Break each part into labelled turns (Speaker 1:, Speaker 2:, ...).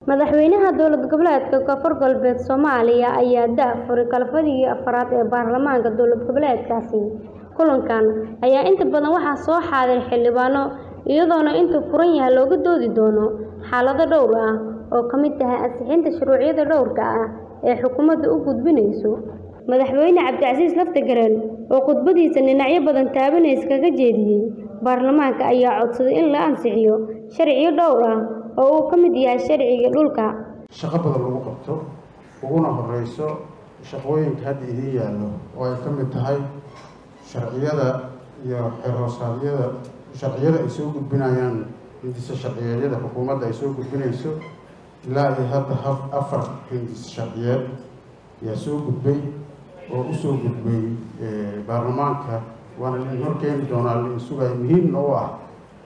Speaker 1: Madaxweynaha dowlad goboleedka Koonfur Galbeed Soomaaliya ayaa daahfuray kalfadhigii afraad ee baarlamaanka dowlad goboleedkaasi. Kulankan ayaa inta badan waxaa soo xaadiray xildhibaano, iyadoona inta furan yahay looga doodi doono xaalado dhowr ah oo ay ka mid tahay ansixinta shuruucda dhowrka ah ee xukuumaddu u gudbinayso. Madaxweyne Cabdicasiis Laftagareen oo khudbadiisa dhinacyo badan taabanaysa kaga jeediyay baarlamaanka ayaa codsaday in la ansixiyo sharciyo dhowr ah oo uu ka mid yahay sharciga dhulka.
Speaker 2: shaqo badan lagu qabto uguna horeyso shaqooyinka hadda idiin yaallo oo ay ka mid tahay sharciyada iyo xeer-hoosaadyada sharciyada ay soo gudbinayaan hindise sharciyeedyada xukuumadda ay soo gudbinayso ilaa iyo hadda haf- afar hindise sharciyeed ayaa soo gudbay oo usoo gudbay eh, baarlamaanka waana lain horkeeni doonaa lain sugaya muhiimna u ah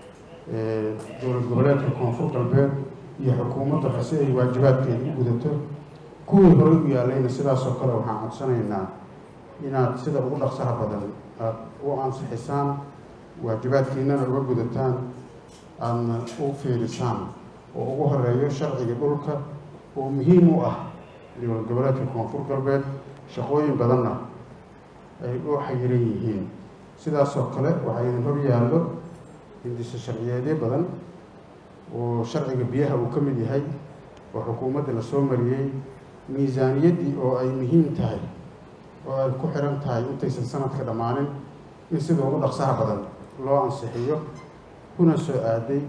Speaker 2: eh, dowlad goboleedka koonfur galbeed iyo xukuumadda si ay waajibaadkeeda u gudato kuwii horey u yaalayna sidaasoo kale waxaan codsanaynaa inaad sida ugu dhaqsaha badan aad u ansixisaan waajibaadkiinana uga gudataan aadna u fiirisaan oo ugu horeeyo sharciga dhulka oo muhiim u ah dowlad goboleedka koonfur galbeed shaqooyin badanna ay u xayiran yihiin sidaasoo kale waxaa idin hor yaallo hindise sharciyeedyo badan oo sharciga biyaha uu ka mid yahay oo xukuumadda la soo mariyey miisaaniyaddii oo ay muhiim tahay oo ay ku xiran tahay intaysan sanadka dhammaanin in sida ugu dhaqsaha badan loo ansixiyo kuna soo aaday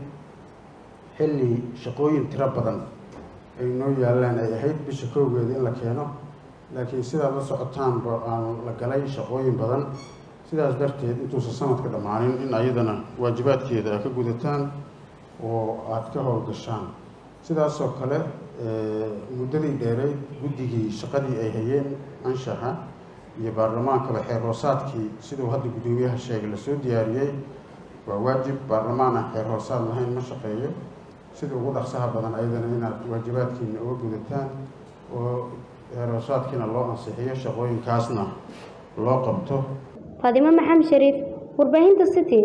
Speaker 2: xilli shaqooyin tiro badan ay noo yaallaan ay ahayd bisha kowgeeda in la keeno laakiin sidaad la socotaanba aan la galay shaqooyin badan sidaas darteed intuusan sanadka dhammaanin in ayadana waajibaadkeeda aad ka gudataan oo aada ka howlgashaan sidaasoo kale eh, muddadii dheereyd guddigii shaqadii ay hayeen anshaxa iyo baarlamaankaba xeer hoosaadkii siduu hadda guddoomiyaha sheegay lasoo diyaariyey waa waajib baarlamaan aan xeer hoosaad lahayn ma shaqeeyo sida ugu dhaqsaha badan ayadana inaad waajibaadkiina uga gudataan oo xeer hoosaadkiina loo ansixiyo shaqooyinkaasna loo qabto
Speaker 1: Faadimo Maxamed Shariif, warbaahinta City.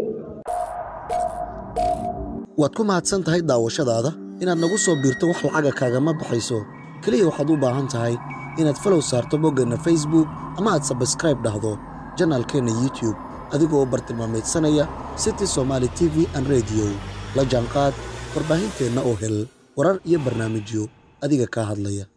Speaker 3: waad ku mahadsan tahay daawashadaada inaad nagu soo biirto wax lacaga kaagama baxayso keliya waxaad u baahan tahay inaad falow saarto boggeenna facebook ama aad sabskraib dhahdo janaalkeenna youtube adigoo u bartilmaamaydsanaya city somaali t v an radio la jaanqaad warbaahinteenna oo hel warar iyo barnaamijyo adiga kaa hadlaya